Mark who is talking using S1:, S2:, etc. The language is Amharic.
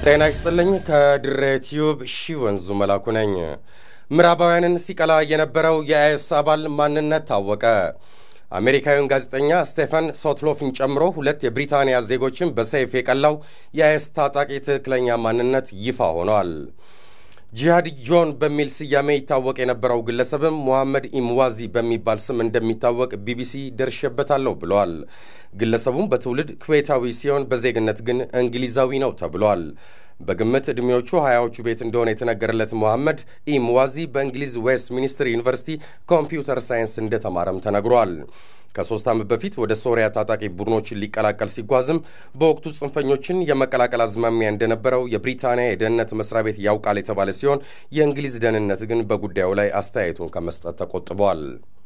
S1: ጤና ይስጥልኝ። ከድሬ ቲዩብ ሺ ወንዙ መላኩ ነኝ። ምዕራባውያንን ሲቀላ የነበረው የአይኤስ አባል ማንነት ታወቀ። አሜሪካዊውን ጋዜጠኛ ስቴፈን ሶትሎፍን ጨምሮ ሁለት የብሪታንያ ዜጎችን በሰይፍ የቀላው የአይኤስ ታጣቂ ትክክለኛ ማንነት ይፋ ሆኗል። ጂሃድ ጆን በሚል ስያሜ ይታወቅ የነበረው ግለሰብም ሙሐመድ ኢምዋዚ በሚባል ስም እንደሚታወቅ ቢቢሲ ደርሼበታለሁ ብለዋል። ግለሰቡም በትውልድ ኩዌታዊ ሲሆን በዜግነት ግን እንግሊዛዊ ነው ተብሏል። በግምት ዕድሜዎቹ ሀያዎቹ ቤት እንደሆነ የተነገረለት ሙሐመድ ኢምዋዚ በእንግሊዝ ዌስት ሚኒስትር ዩኒቨርሲቲ ኮምፒውተር ሳይንስ እንደተማረም ተነግሯል። ከሶስት ዓመት በፊት ወደ ሶሪያ ታጣቂ ቡድኖችን ሊቀላቀል ሲጓዝም በወቅቱ ጽንፈኞችን የመቀላቀል አዝማሚያ እንደነበረው የብሪታንያ የደህንነት መስሪያ ቤት ያውቃል የተባለ ሲሆን የእንግሊዝ ደህንነት ግን በጉዳዩ ላይ አስተያየቱን ከመስጠት ተቆጥቧል።